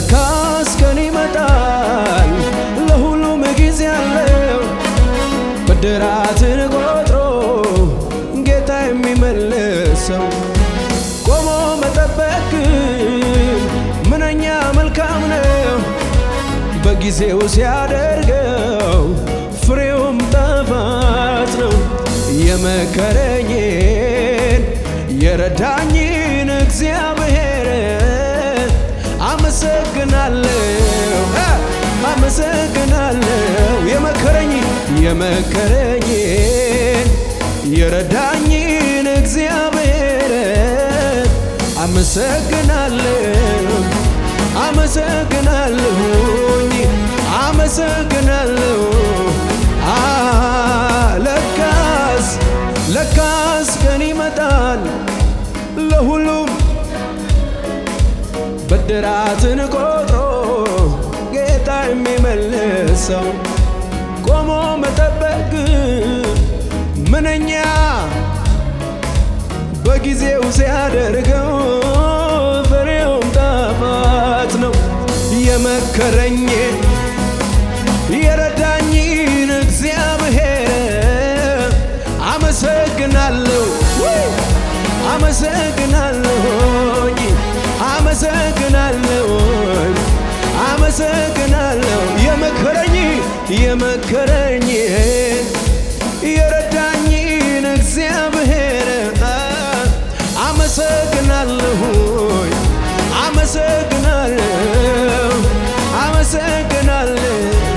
ለካስ ቀን ይመጣል ለሁሉም ጊዜ አለው ብድራትን ቆጥሮ ጌታ የሚመልሰው ቆሞ መጠበቅ ምንኛ መልካም ነው በጊዜው ሲያደርገው ፍሬውም ጣፋጭ ነው። የመከረኝን የረዳኝን እግዚአብሔር አመሰግናለሁ እ አመሰግናለሁ የመከረኝ የመከረኝን የረዳኝን እግዚአብሔር አመሰግናለሁ አመሰግናለሁኝ አመሰግናለሁ አ ለካስ ለካስ ቀን ይመጣል ለሁሉም ብድራትን ቆጥሮ ጌታ የሚመልሰው ቆሞ መጠበቅ ምንኛ በጊዜው ሲያደርገው ፍሬውም ጣፋጭ ነው። የመከረኝ የረዳኝን እግዚአብሔር አመሰግናለሁ ውይ! አመሰግናለሁኝ አመሰግናለሁኝ አመሰግናለሁ የመከረኝ የመከረኝን የረዳኝን እግዚአብሔር አመሰግናለሁኝ አመሰግናለሁ አመሰግናለሁ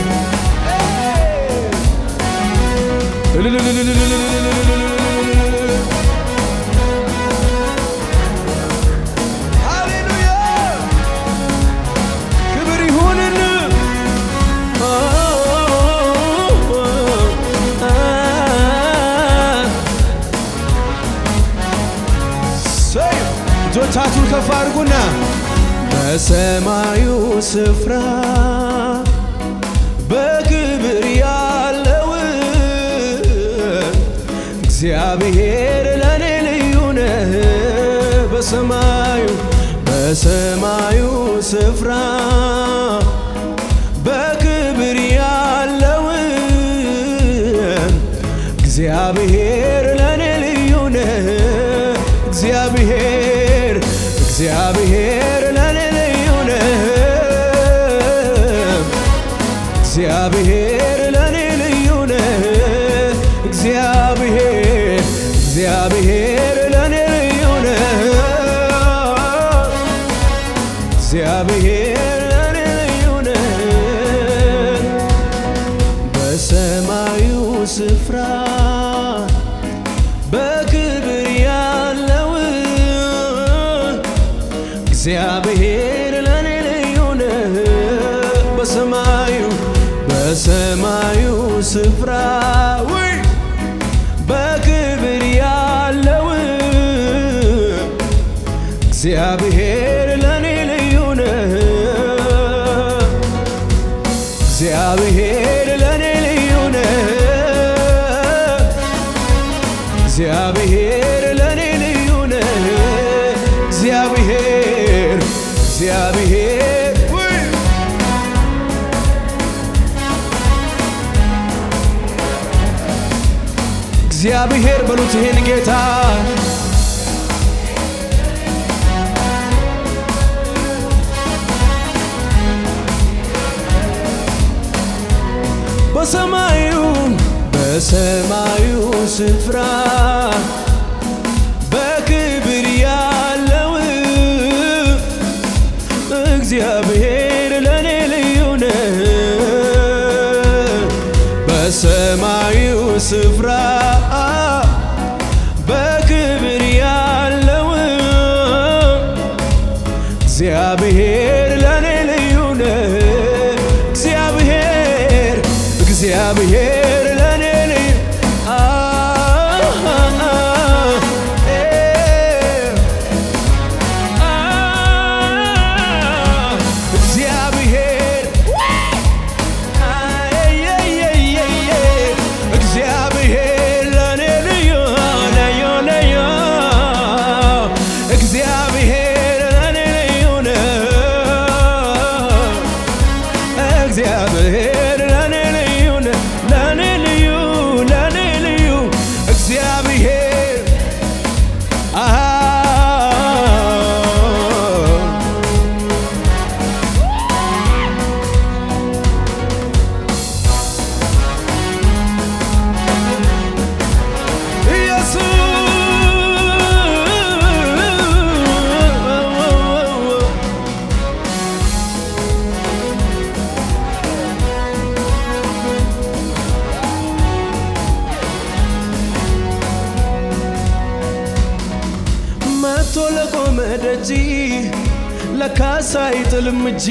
ሃሌሉያ ክብር ይሁንን ሰይ እጆቻችሁን ከፍ አድርጉና በሰማዩ ስፍራ በክብር ያለው እግዚአብሔር ለኔ ልዩ ነህ። በሰማዩ በሰማዩ ስፍራ በክብር ያለው እግዚአብሔር ለኔ ልዩ ነህ። እግዚአብሔር እግዚአብሔር ለኔ ልዩ ነህ። እግዚአብሔር ለኔ ልዩ ነህ። እግዚአብሔር እግዚአብሔር ለኔ ልዩ ነህ። እግዚአብሔር ለኔ ልዩ ነህ። በሰማዩ ስፍራ በክብር ያለው እግዚአብሔር ለኔ ልዩ ነህ። በሰማዩ በሰማዩ ስፍራ ውይ በክብር ያለው እግዚአብሔር ለኔ ልዩ ነህ። እግዚአብሔር ለኔ ልዩ ነህ። እግዚአብሔር ለኔ ልዩ ነህ። እግዚአብሔር እግዚአብሔር ውይ እግዚአብሔር በሉት ይህን ጌታ በሰማዩ በሰማዩ ስፍራ በክብር ያለው እግዚአብሔር ለኔ ልዩ ነህ። በሰማዩ ስፍራ በክብር ያለው እግዚአብሔር ለኔ ልዩ ነህ። እግዚአብሔር እግዚአብሔር ለኔ ልዩ አ- አ- እ- አ- እግዚአብሔር አየየየየ እግዚአብሔር እግዚአብሔር ለኔ ልዩ ነው ለኔ ልዩ ለኔ ልዩ እግዚአብሔር አሃ ኢየሱስ መቶ ለቆመ ደጅ ለካሳ አይጥልም እጅ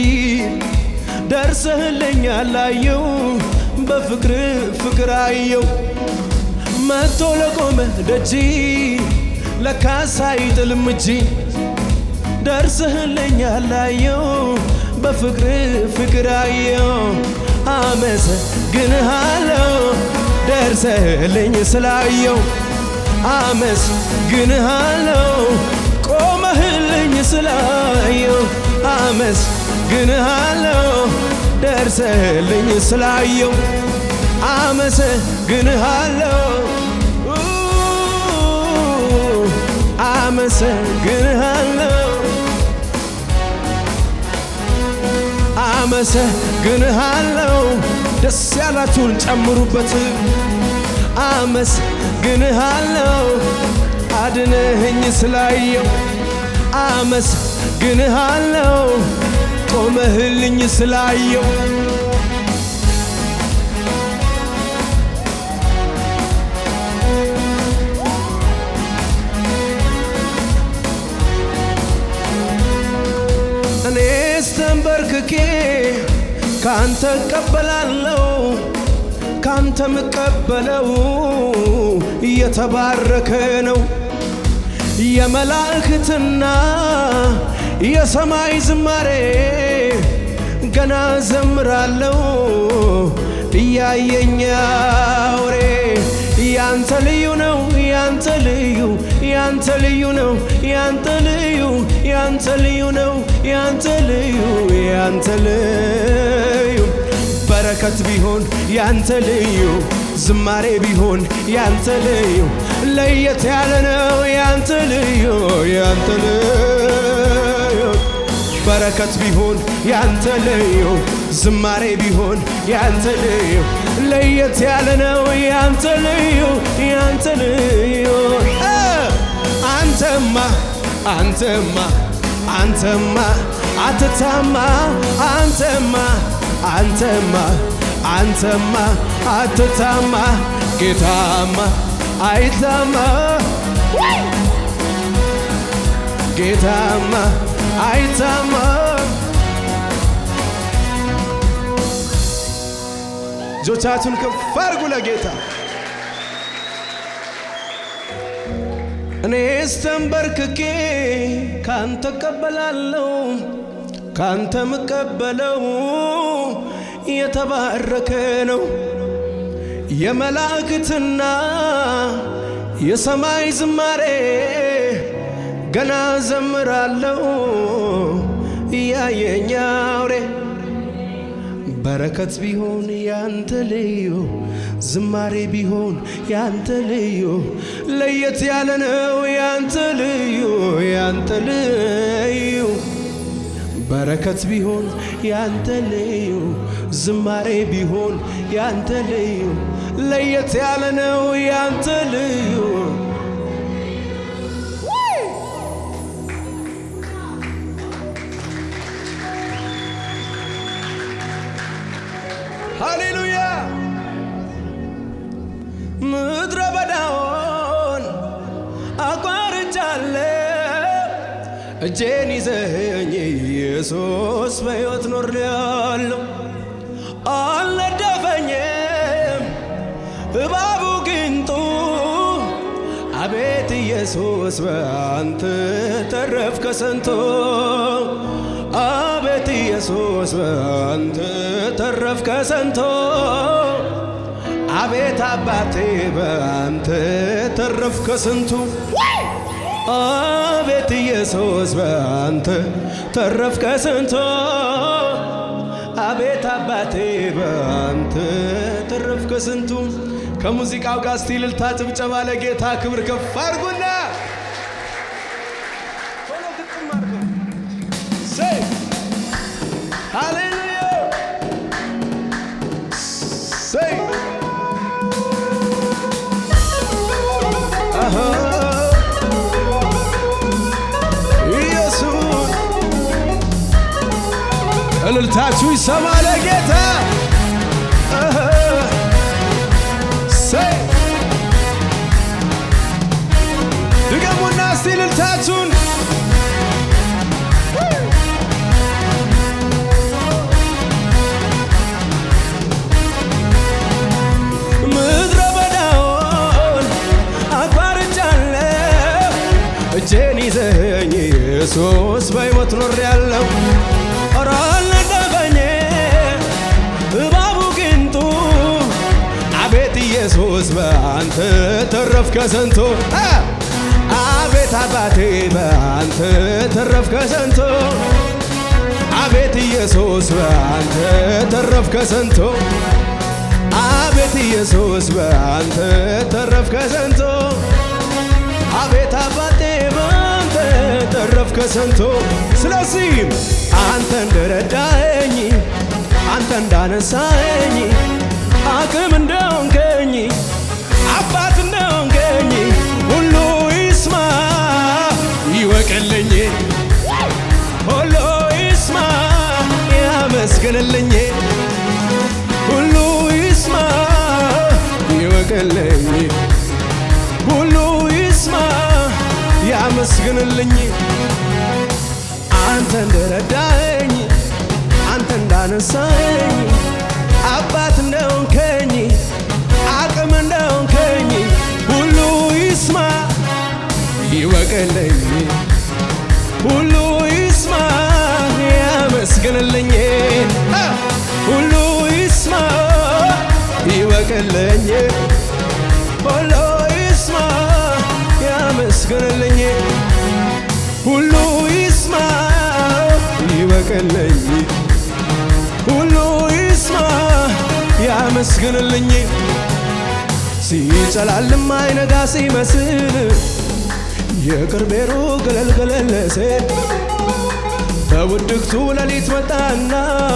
ደርሰህልኛል አየው በፍቅር ፍቅር አየው መቶ ለቆመ ደጅ ለካሳ አይጥልም እጅ ደርሰህልኛል አየው በፍቅር ፍቅር አየው አመሰግንሃለሁ ደርሰህልኝ ስላየው አመስግንሃለሁ ቆመህልኝ ስላየው አመስግንሃለሁ ደርሰህልኝ ስላየው አመሰግንሃለሁ አመሰግንሃለሁ አመሰግንሃለሁ ደስ ያላችሁን ጨምሩበት አመስግንሃለሁ አድነህኝ ስላየው አመስግንሃለሁ ቆመህልኝ ስላየው እኔስ ተንበርክኬ ካንተ እቀበላለሁ ካንተ ምቀበለው እየተባረከ ነው የመላእክትና የሰማይ ዝማሬ ገና ዘምራለሁ እያየኝ አውሬ ያንተ ልዩ ነው ያንተ ልዩ ያንተ ልዩ ነው ያንተ ልዩ ያንተ ልዩ ነው ያንተ ልዩ ያንተ ልዩ በረከት ቢሆን ያንተ ልዩ ዝማሬ ቢሆን ያንተ ልዩ ለየት ያለ ነው ያንተ ልዩ ያንተ ልዩ በረከት ቢሆን ያንተ ልዩ ዝማሬ ቢሆን ያንተ ልዩ ለየት ያለ ነው ያንተ ልዩ ያንተ ልዩ እ አንተማ አንተማ አንተማ አትታማ አንተማ አንተማ አንተማ አትታማ ጌታማ አይታማ ጌታማ አይታማ እጆቻችሁን ከፍ አድርጉ ለጌታ እኔስ ተንበርክኬ ካንተ እቀበላለሁ ካንተ ምቀበለው የተባረከ ነው የመላእክትና የሰማይ ዝማሬ ገና ዘምራለሁ እያየኝ አውሬ በረከት ቢሆን ያንተ ልዩ ዝማሬ ቢሆን ያንተ ልዩ ለየት ያለ ነው ያንተ ልዩ ያንተ ልዩ በረከት ቢሆን ያንተ ልዩ ዝማሬ ቢሆን ያንተ ልዩ ለየት ያለ ነው ያንተ ልዩ ሃሌሉያ ምድረ በዳውን አቋርጫለሁ እጄን ይዘኝ ኢየሱስ በሕይወት ኖሬያለሁ አልነደፈኝም እባቡ ግንጡ አቤት ኢየሱስ በአንተ ተረፍ ከሰንቶ አቤት ኢየሱስ በአንተ ተረፍ ከሰንቶ አቤት አባቴ በአንተ ተረፍ ከስንቱ አቤት ኢየሱስ በአንተ ተረፍ ከስንቱ አቤት አባቴ በአንተ ተረፍ ከስንቱ ከሙዚቃው ጋር እስቲ እልልታ ጭብጨባ ለጌታ ክብር ከፍ አድርጉና ቶሎ ግጥም አድርጉ። ሰይ ሃሌሉያ ሰይ አሃ ኢየሱስ እልልታችሁ ይሰማ ለጌታ አሃ ሰይ ድገሙና እስቲ እልልታችሁን ምድረ በዳውን አቋርጫለሁ እጄን ይዘኸኝ ኢየሱስ በሕይወት ኖሬያለሁ ኧረ አልነደፈኝ እባቡ ግንጡ አቤት ኢየሱስ በአንተ ተረፍ ከሰንቶ አቤት አባቴ በአንተ ተረፍ ከሰንቶ አቤት ኢየሱስ በአንተ ተረፍ ከሰንቶ አቤት ኢየሱስ በአንተ ተረፍ ከሰንቶ አቤት አባቴ በአንተ ተረፍ ከሰንቶ ስለዚህም አንተ እንደረዳኸኝ አንተ እንዳነሳኸኝ አቅም እንደሆንከኝ አባት እንደሆንከኝ ሁሉ ይስማ ይወቅልኝ ሁሉ ይስማ ያመስግንልኝ ሁሉ ይስማ ይወቅልኝ ሁሉ ይስማ ያመስግንልኝ አንተ እንደረዳኸኝ አንተ እንዳነሳኸኝ አባት እንደሆንከኝ አቅም እንደሆንከኝ ሁሉ ይስማ ይወቅልኝ ሁሉ ይስማ ያመስግንልኝ አ! ሁሉ ይስማ ይወቅልኝ ሁሉ ይስማ ያመስግንልኝ ሁሉ ይስማ ይወቅልኝ ሁሉ ይስማ ያመስግንልኝ ሲጨላልም አይነጋ ሲመስል የቅርቤሩ ገለል ገለል ሲል በውድቅቱ ሌሊት መጣና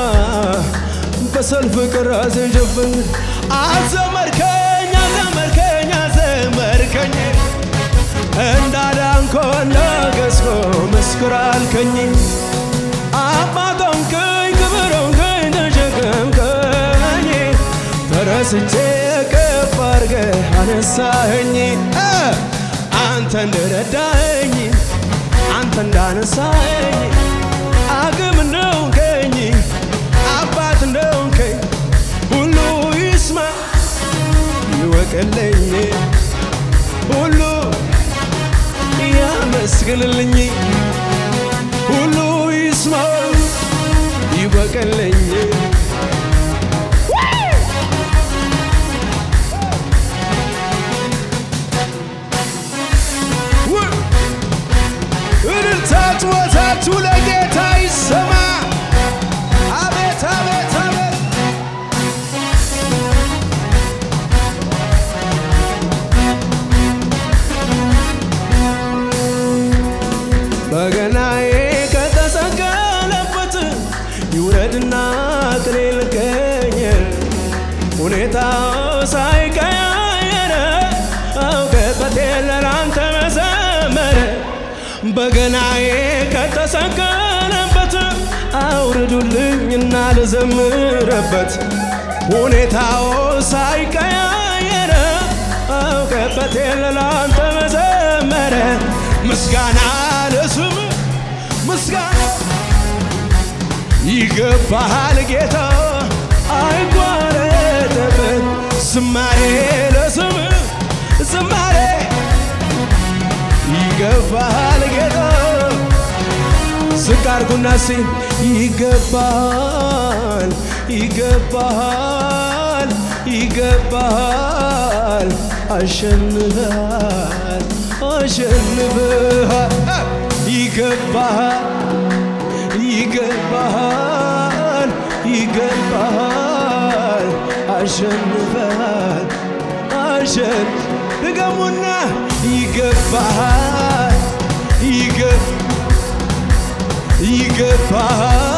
በሰልፍ ቅራሴ ጀፍን አዘመርከኝ አዘመርከኝ አዘመርከኝ እንዳዳንኮ እንዳገዝኮ መስክር አልከኝ አባት ሆንከኝ ክብር ሆንከኝ ተሸከምከኝ ተረስቼ ከፍ አድርገህ አነሳኸኝ እ አንተ እንደረዳኸኝ አንተ እንዳነሳኸኝ አቅም እንደሆንከኝ አባት እንደሆንከኝ ሁሉ ይስማ ይወቅልኝ ሁሉ ያመስግንልኝ ሁሉ ይስማ ይወቅልኝ እልልታ ጩኸታችሁ ለጌታ ይሰማ። አቤት አቤት አቤት በገናዬ ከተሰቀለበት ይውረድና ቅኔ ልቀኝ ሁኔታው ሳይቀያየር አውቀበት ለላንተ መዘመር በገናዬ ከተሰቀለበት አውርዱልኝና ልዘምርበት ሁኔታው ሳይቀያየር አውቀበት ለላንተ መዘመር ምስጋና ለስም ምስጋና ይገባሃል ጌታ አይጓረጥበት ዝማሬ ለስም ዝማሬ ይገባሃል ጌታ ዝቅ አድርጉና ሲ ይገባል ይገባል ይገባል አሸንፈሃል አሸንፈሃል ይገባሃል ይገባሃል ይገባሃል አሸንፈሃል አሸን ድገሙና ይገባሃል ይገብ ይገባሃል